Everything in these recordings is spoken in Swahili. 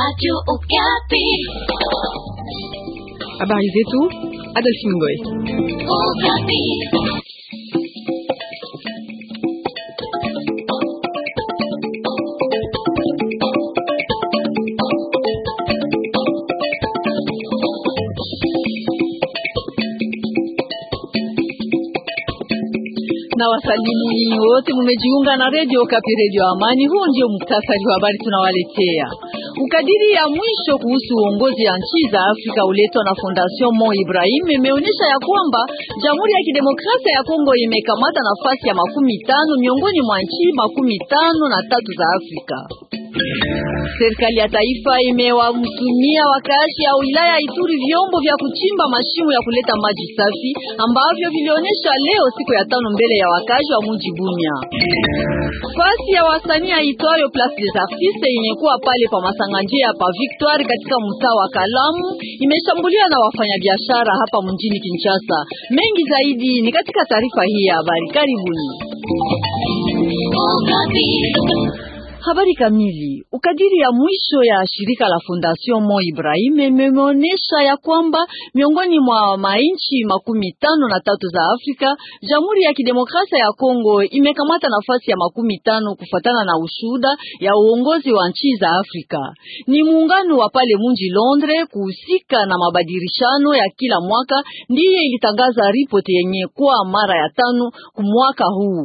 Habari zetu Adolphine Ngoy. na wasalimu nyinyi wote mumejiunga na redio Kapi, redio Amani. Huu ndio muktasari wa habari tunawaletea. Ukadiri ya mwisho kuhusu uongozi ya nchi za Afrika uletwa na Fondation Mo Ibrahim imeonyesha ya kwamba Jamhuri ya Kidemokrasia ya Kongo imekamata nafasi ya makumi tano miongoni mwa nchi makumi tano na tatu za Afrika. Serikali ya taifa imewamtumia wakaaji ya wilaya Ituri vyombo vya kuchimba mashimo ya kuleta maji safi ambavyo vilionyesha leo siku ya tano mbele ya wakaaji wa mji Bunia. Fasi ya wasanii aitwayo Place des Artistes yenye kuwa pale pa Masanganjia pa Victoire katika mtaa wa Kalamu imeshambuliwa na wafanyabiashara hapa mjini Kinshasa. Mengi zaidi ni katika taarifa hii ya habari. Karibuni. Habari kamili. Ukadiri ya mwisho ya shirika la Fondation Mo Ibrahim imeonyesha ya kwamba miongoni mwa mainchi makumi tano na tatu za Afrika, Jamhuri ya Kidemokrasia ya Kongo imekamata nafasi ya makumi tano kufatana na ushuda ya uongozi wa nchi za Afrika. Ni muungano wa pale munji Londres kuhusika na mabadilishano ya kila mwaka ndiye ilitangaza ripoti yenye kuwa mara ya tano kumwaka huu.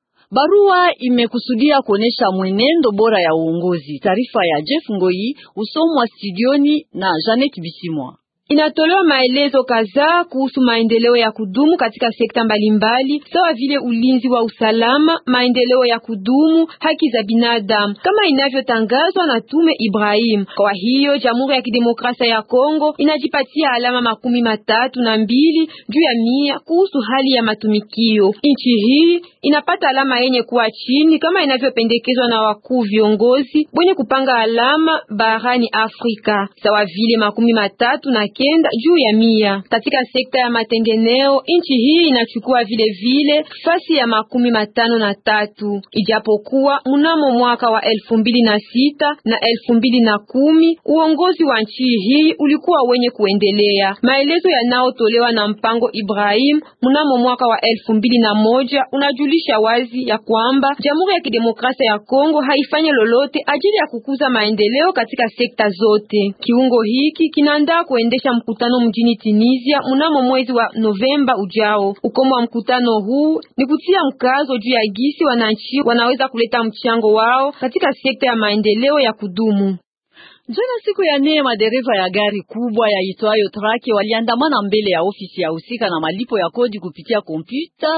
Barua imekusudia kuonesha mwenendo bora ya uongozi. Taarifa ya Jeff Ngoi usomwa studioni na Janet Bisimwa. Inatolewa maelezo kadhaa kuhusu maendeleo ya kudumu katika sekta mbalimbali sawa vile ulinzi wa usalama, maendeleo ya kudumu, haki za binadamu kama inavyotangazwa na Tume Ibrahim. Kwa hiyo Jamhuri ya Kidemokrasia ya Kongo inajipatia alama makumi matatu na mbili juu ya mia kuhusu hali ya matumikio. Nchi hii inapata alama yenye kuwa chini kama inavyopendekezwa na wakuu viongozi wenye kupanga alama barani Afrika sawa vile makumi matatu na kenda juu ya mia. Katika sekta ya matengeneo nchi hii inachukua vile vile fasi ya makumi matano na tatu ijapokuwa mnamo mwaka wa elfu mbili na sita na elfu mbili na kumi uongozi wa nchi hii ulikuwa wenye kuendelea. Maelezo yanayotolewa na mpango Ibrahim mnamo mwaka wa elfu mbili na moja unajulisha wazi ya kwamba Jamhuri ya Kidemokrasia ya Kongo haifanye lolote ajili ya kukuza maendeleo katika sekta zote. Kiungo hiki kinaandaa kuendesha mkutano mjini Tunisia mnamo mwezi wa Novemba ujao. Ukomo wa mkutano huu ni kutia mkazo juu ya gisi wananchi wanaweza kuleta mchango wao katika sekta ya maendeleo ya kudumu. Jana siku ya nne madereva ya gari kubwa ya itwayo trake waliandamana mbele ya ofisi ya husika na malipo ya kodi kupitia kompyuta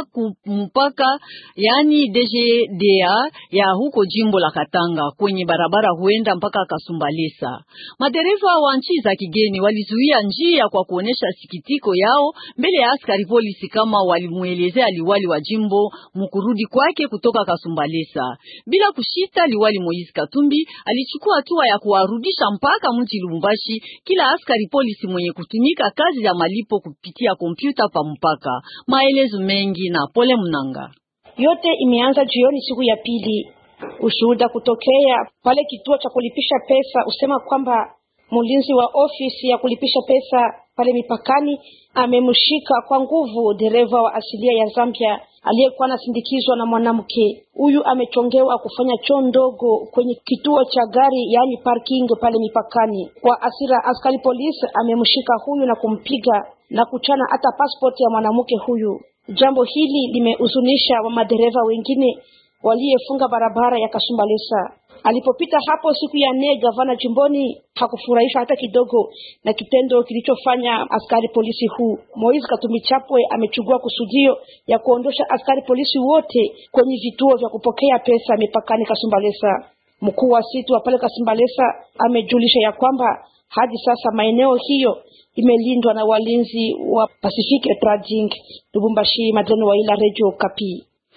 mpaka yani DGDA ya huko jimbo la Katanga kwenye barabara huenda mpaka Kasumbalesa. Madereva wa nchi za kigeni walizuia njia kwa kuonesha sikitiko yao mbele ya askari polisi kama walimuelezea liwali wa jimbo mkurudi kwake kutoka Kasumbalesa. Bila kushita, liwali Moise Katumbi alichukua hatua ya kuwarudisha mpaka mji Lubumbashi kila askari polisi mwenye kutumika kazi ya malipo kupitia kompyuta pa mpaka. Maelezo mengi na Pole Mnanga. Yote imeanza jioni siku ya pili. Ushuhuda kutokea pale kituo cha kulipisha pesa usema kwamba mlinzi wa ofisi ya kulipisha pesa pale mipakani amemshika kwa nguvu dereva wa asilia ya Zambia aliyekuwa anasindikizwa na mwanamke. Huyu amechongewa kufanya choo ndogo kwenye kituo cha gari, yaani parking pale mipakani. Kwa asira, askari polisi amemshika huyu na kumpiga na kuchana hata passport ya mwanamke huyu. Jambo hili limehuzunisha wa madereva wengine waliyefunga barabara ya Kasumbalesa. Alipopita hapo siku ya nne, gavana jimboni hakufurahishwa hata kidogo na kitendo kilichofanya askari polisi huu. Moise Katumbi Chapwe amechukua kusudio ya kuondosha askari polisi wote kwenye vituo vya kupokea pesa mipakani Kasumbalesa. Mkuu wa situ wa pale Kasumbalesa amejulisha ya kwamba hadi sasa maeneo hiyo imelindwa na walinzi wa Pacific Trading. Lubumbashi, Madeno wa ila Radio Kapi.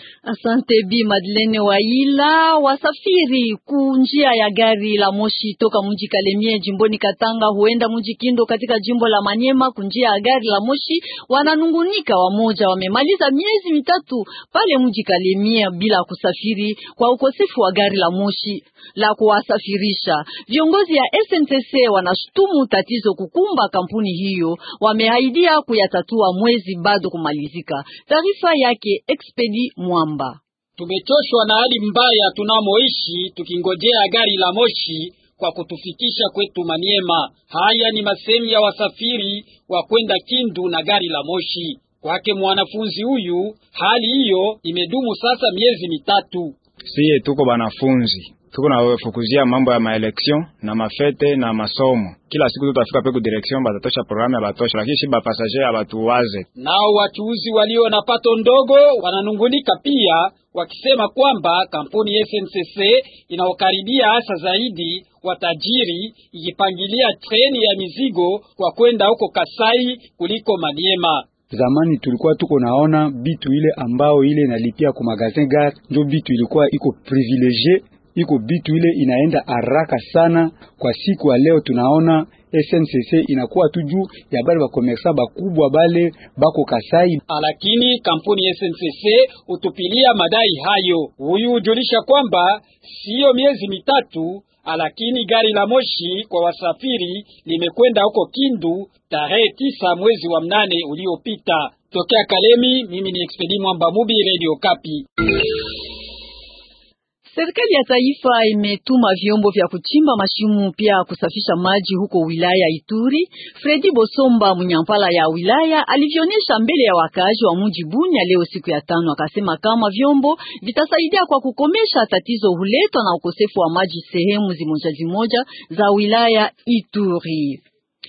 Asante Bi Madeleine Waila. Wasafiri ku njia ya gari la moshi toka mji Kalemie jimboni Katanga huenda mji Kindo katika jimbo la Manyema kunjia ya gari la moshi wananungunika. Wamoja wamemaliza miezi mitatu pale mji Kalemie bila kusafiri kwa ukosefu wa gari la moshi la kuwasafirisha. Viongozi ya SNCC wanashutumu tatizo kukumba kampuni hiyo, wameahidia kuyatatua mwezi bado kumalizika. Taarifa yake Expedi Mwamba. Tumechoshwa na hali mbaya tunamoishi tukingojea gari la moshi kwa kutufikisha kwetu Maniema. Haya ni masemi ya wasafiri wa kwenda Kindu na gari la moshi. Kwake mwanafunzi huyu, hali hiyo imedumu sasa miezi mitatu. Siye tuko banafunzi tuko nafukuzia mambo ya maelection na mafete na masomo. Kila siku tutafika pe ku direction batatosha programu ya batosha, lakini shi bapasager abatuwaze. Nao wachuuzi walio na pato ndogo wananungunika pia, wakisema kwamba kampuni SNCC inaokaribia hasa zaidi watajiri ikipangilia treni ya mizigo kwa kwenda huko Kasai kuliko Maniema. Zamani tulikuwa tuko naona bitu ile ambao ile inalipia ku magazin gare, ndio bitu ilikuwa iko privilegie iko bitu ile inaenda haraka sana. Kwa siku ya leo tunaona SNCC inakuwa tu juu ya bale bakomersa bakubwa bale bako Kasai, lakini kampuni SNCC utupilia madai hayo. Huyu hujulisha kwamba siyo miezi mitatu, lakini gari la moshi kwa wasafiri limekwenda huko Kindu tarehe tisa mwezi wa mnane uliopita. Tokea Kalemi, mimi ni Expedi Mwamba Mubi, Radio Kapi. Serikali ya taifa imetuma vyombo vya kuchimba mashimu pia kusafisha maji huko wilaya Ituri. Fredi Bosomba munyampala ya wilaya alivyonyesha mbele ya wakazi wa mji Bunya leo siku ya tano, akasema kama vyombo vitasaidia kwa kukomesha tatizo huletwa na ukosefu wa maji sehemu zimoja zimoja za wilaya Ituri.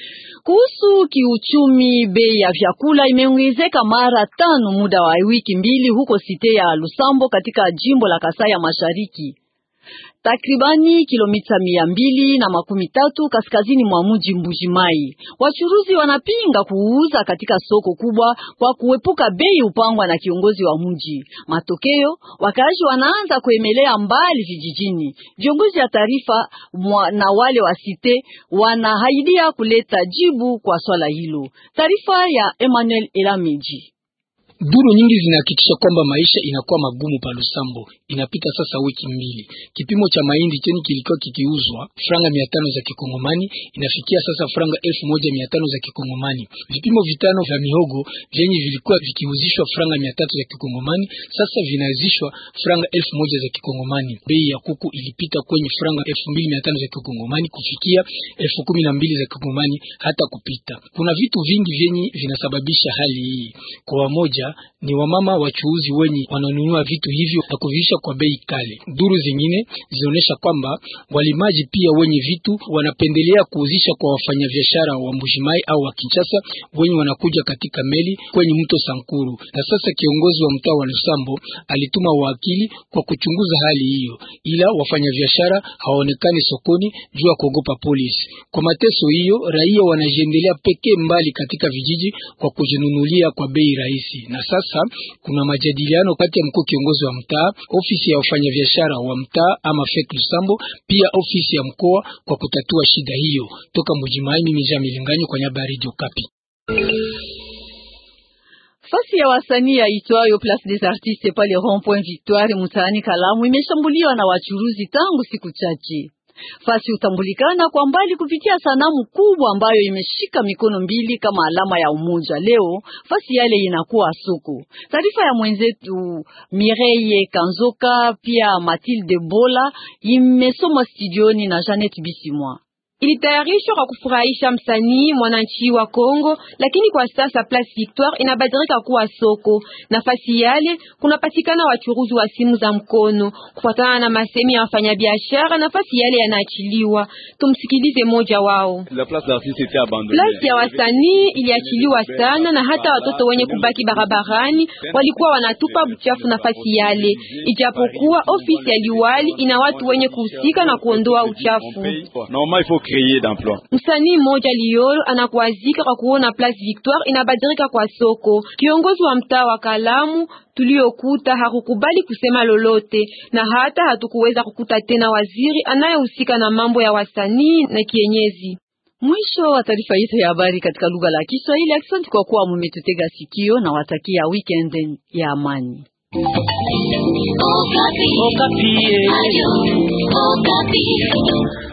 Kuhusu kiuchumi, bei ya vyakula imeongezeka mara tano muda wa wiki mbili huko site ya Lusambo katika jimbo la Kasai ya Mashariki, takribani kilomita mia mbili na makumi tatu kaskazini mwa mji Mbujimai. Wachuruzi wanapinga kuuza katika soko kubwa kwa kuepuka bei upangwa na kiongozi wa mji. Matokeo, wakaaji wanaanza kuemelea mbali vijijini. Viongozi ya taarifa na wale wa site wanahaidia kuleta jibu kwa swala hilo. Taarifa ya Emmanuel Elameji. Duru nyingi zinahakikisha kwamba maisha inakuwa magumu pa Lusambo. Inapita sasa wiki mbili, kipimo cha mahindi cheni kilikuwa kikiuzwa franga mia tano za kikongomani inafikia sasa franga elfu moja mia tano za kikongomani. Vipimo vitano vya mihogo vyenye vilikuwa vikiuzishwa franga mia tatu za kikongomani sasa vinauzishwa franga elfu moja za kikongomani. Bei ya kuku ilipita kwenye franga elfu mbili mia tano za kikongomani kufikia elfu kumi na mbili za kikongomani hata kupita. Kuna vitu vingi vyenye vinasababisha hali hii. Kwa wamoja ni wamama wachuuzi wenye wananunua vitu hivyo na kuviisha kwa bei kali. Duru zingine zinaonyesha kwamba walimaji pia wenye vitu wanapendelea kuuzisha kwa wafanyabiashara wa Mbujimai au wa Kinshasa wenye wanakuja katika meli kwenye mto Sankuru. Na sasa kiongozi wa mtaa wa Lusambo alituma wakili kwa kuchunguza hali hiyo, ila wafanyabiashara hawaonekani sokoni juu ya kuogopa polisi. Kwa mateso hiyo, raia wanajiendelea pekee mbali katika vijiji kwa kujinunulia kwa bei rahisi na sasa kuna majadiliano kati ya mkuu kiongozi wa mtaa, ofisi ya wafanyabiashara wa mtaa ama FEC Lusambo, pia ofisi ya mkoa kwa kutatua shida hiyo. Toka Mujimai, mimi Jean Milinganyo kwa niaba ya Radio Kapi. Fasi ya wasanii ya itwayo Place des Artistes pale Rond Point Victoire mtaani Kalamu imeshambuliwa na wachuruzi tangu siku chache. Fasi hutambulikana kwa mbali kupitia sanamu kubwa ambayo imeshika mikono mbili kama alama ya umoja. Leo fasi yale inakuwa soko. Taarifa ya mwenzetu Mireille Kanzoka pia Mathilde Bola imesoma studioni na Janet Bisimwa. Ilitayarishwa kwa kufurahisha msanii mwananchi wa Kongo, lakini kwa sasa Place Victoire inabadilika kuwa soko. Nafasi yale kunapatikana wachuruzi wa simu za mkono. Kufuatana na masemi ya wafanyabiashara, nafasi yale yanaachiliwa. Tumsikilize moja wao. Place ya wasanii iliachiliwa sana, na hata watoto wenye kubaki barabarani walikuwa wanatupa buchafu nafasi yale, ijapokuwa ofisi ya liwali ina watu wenye kuhusika na kuondoa uchafu. créer d'emplois. Msanii mmoja Liolo anakuazika kwa kuona Place Victoire inabadilika kwa soko. Kiongozi wa mtaa wa Kalamu tuliokuta hakukubali kusema lolote, na hata hatukuweza kukuta tena waziri anayehusika na mambo ya wasanii na kienyeji. Mwisho wa taarifa yetu ya habari katika lugha la Kiswahili. Asante kwa kuwa mumetutega sikio na watakia weekend ya amani. Okapi. Okapi. Ayo, Okapi.